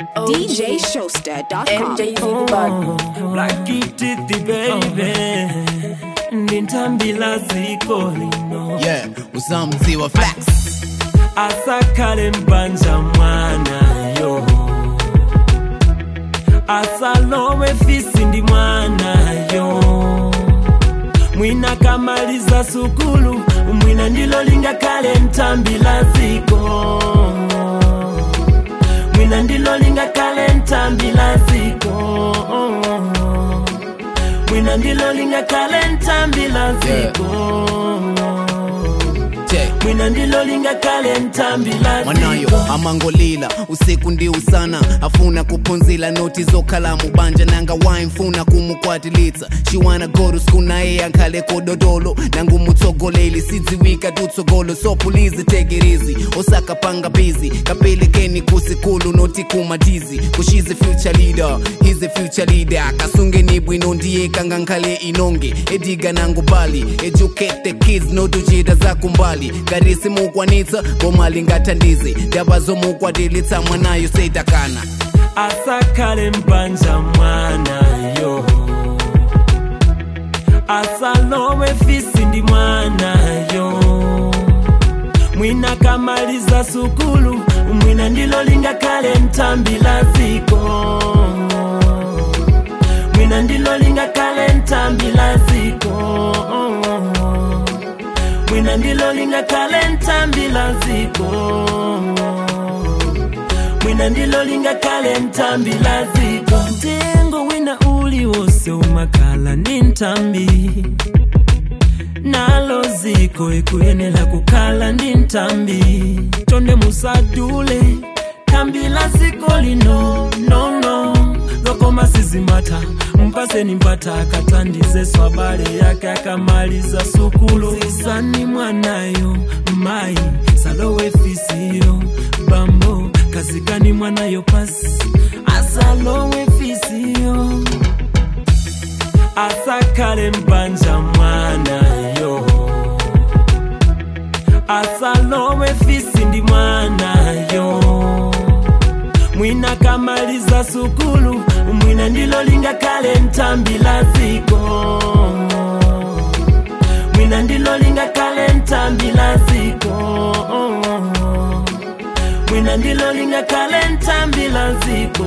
DJShowster.com. MJ Zigubad. Black Kitty baby ndintambila ziko lino yeah uzamzi wa flex asakale mbanja mwana yo asalowe fisi ndi mwana yo mwina kamaliza sukulu mwina ndilo lingakale ntambila ziko mwina ndilo lingakale ntambila ziko mwina ndilo lingakale ntambila ziko Check. mwina ndilo lingakale ntambila mwanayo ziko amangolila usiku ndi usana afuna kuphunzila noti zokhala mubanja nanga waimfuna kumukwatilitsa shiwana goru siku naye ankhale kododolo nangumutsogoleli sidziwika tutsogolo sopulizi tegerizi osakapanga bizi kapelekeni kusikulu noti kumatizi kushize future leader hize future leader kasungeni bwino ndiye kangankhale inonge ediga nangubali educate the kids notuchita zakumbali garisi mukwanitsa bomali ngathandize ndaba zomukwatilitsa mwanayo seitakana asakale mbanja mwana yo asalowe fisi ndi mwana yo mwina kamaliza sukulu mwina ndilo lingakale ntambila ziko mwina ndilo lingakale ntambila ziko mwina ndilo lingakale ntambila ziko mwina ndilo lingakale ntambila ziko mtengo wina uli wose umakhala ni ntambi nalo ziko ikuyenela kukhala ndi ntambi tonde musadule tambila ziko lino nono zokoma sizimata mpaseni mpata akatandize swabale yake akamaliza sukulu zisani mwanayo mai salowe fisiyo bambo kazikani mwanayo pasi asalowe fisiyo asakale mbanja mwana yo asalowe fisi ndi mwana yo mwina kamaliza sukulu mwina ndilo lingakale ntambila ziko mwina ndilo lingakale ntambila ziko mwina ndilo lingakale ntambila ziko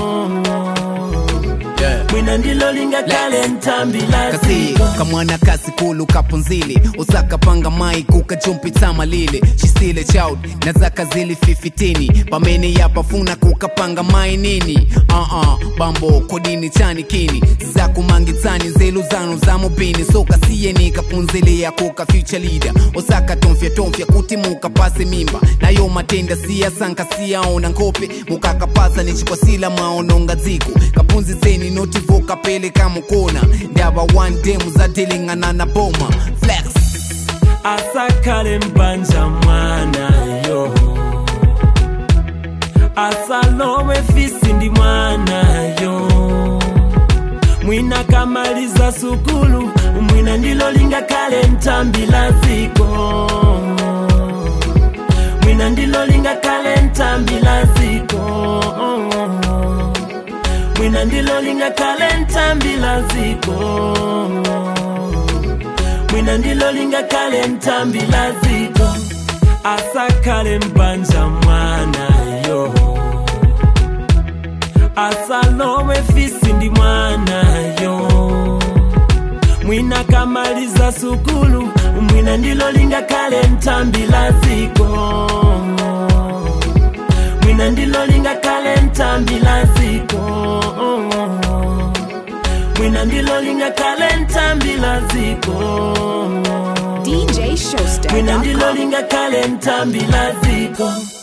yeah. mwina ndilo lingakale ntambila kasi ziko kamwana kasikulu kapunzili usakapanga mai kukajumpitsa malile chisile child na zaka zili 15 pamene yapafuna kukapanga mai nini uh-uh, bambo kodini chani kini zakumangitsani nzelu zanu za mubini sokasiyeni kapunzilia kuka future leader osakatomfya tomfya kuti mukapase mimba nayo matenda siyasanka siyaona nkhope mukakapasa nichikwasila mwaononga dziko kapunzitseni notivoka pele kamukona ndaba one day muzadilingana na boma flex asakale mbanja mwana yo asalowe fisi ndi mwana yo mwina kamaliza sukulu mwina ndilo lingakale ntambila ziko mwina ndilo lingakale ntambila ziko mwina ndilo lingakale ntambila ziko mwina ndilo lingakale ntambila ziko asakale mbanja mwana yo asalowe fisi ndi mwana yo mwina kamaliza sukulu mwina ndilo lingakale ntambila ziko mwina ndilo lingakale ntambila ziko mwina ndilo lingakale ntambila ziko mwina ndilo DJShowster.com. lingakale ntambila ziko